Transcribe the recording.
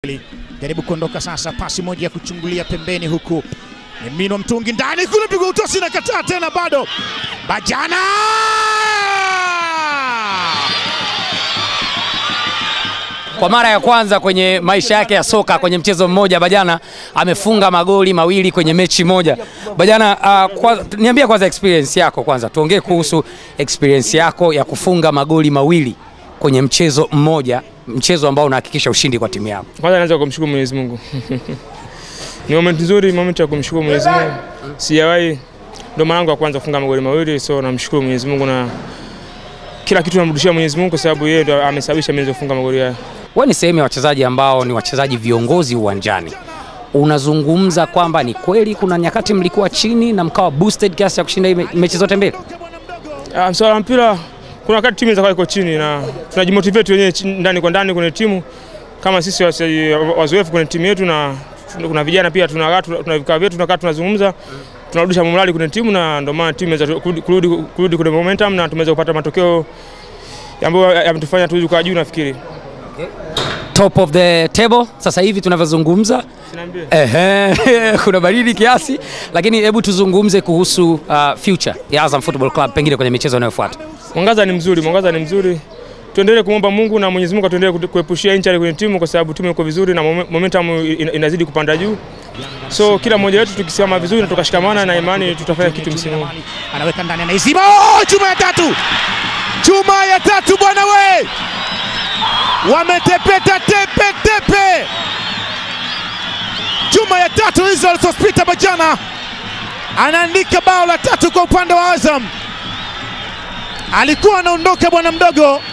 Jaribu kuondoka sasa, pasi moja ya kuchungulia pembeni, huku Mino mtungi ndani kule, pigwa utosi na kataa tena, bado Bajana Kwa mara ya kwanza kwenye maisha yake ya soka kwenye mchezo mmoja Bajana amefunga magoli mawili kwenye mechi moja. Bajana, uh, kwa, niambia kwanza experience yako kwanza, tuongee kuhusu experience yako ya kufunga magoli mawili kwenye mchezo mmoja, mchezo ambao unahakikisha ushindi kwa timu yako. Kwanza naanza kumshukuru Mwenyezi Mungu. Ni moment nzuri, moment ya kumshukuru Mwenyezi Mungu. Sijawahi ndo mara yangu ya kwanza kufunga magoli mawili, so namshukuru Mwenyezi Mungu na kila kitu namrudishia Mwenyezi Mungu kwa sababu yeye ndo amesababisha mimi kufunga magoli haya. Wewe ni sehemu ya wachezaji ambao ni wachezaji viongozi uwanjani. Unazungumza kwamba ni kweli kuna nyakati mlikuwa chini na mkawa boosted kiasi cha kushinda hii me- mechi zote mbili? Ah, mswala wa mpira kuna wakati timu inaweza kuwa iko chini na tunajimotivate wenyewe chini- ndani kwa ndani kwenye timu kama sisi wase- wazoefu kwenye timu yetu na kuna vijana pia tunakaa tuna vikao vyetu tunakaa tunazungumza tunarudisha morali kwenye timu na ndio maana timu inaweza kurudi, kurudi, kurudi kwenye momentum na tumeweza kupata matokeo ambayo yametufanya tuweze kukaa juu nafikiri. Top of the table sasa hivi tunavyozungumza. Sinaambia. Ehe, kuna baridi kiasi, lakini hebu tuzungumze kuhusu uh, future ya Azam Football Club pengine kwenye michezo inayofuata. Mwangaza ni mzuri, mwangaza ni mzuri. Tuendelee kumwomba Mungu na Mwenyezi Mungu atuendelee kutu- kuepushia injury kwenye timu kwa sababu timu iko vizuri na mome- momentum ina- inazidi kupanda juu. So kila mmoja wetu tukisimama vizuri na tukashikamana na imani tutafanya kitu msimu huu. anaweka ndani, anaizima. Oh, chuma ya tatu, chuma ya tatu bwana we, wametepeta tepe tepe. Chuma ya tatu hizo alizopita Bajana anaandika bao la tatu kwa upande wa Azam. Alikuwa anaondoka bwana mdogo,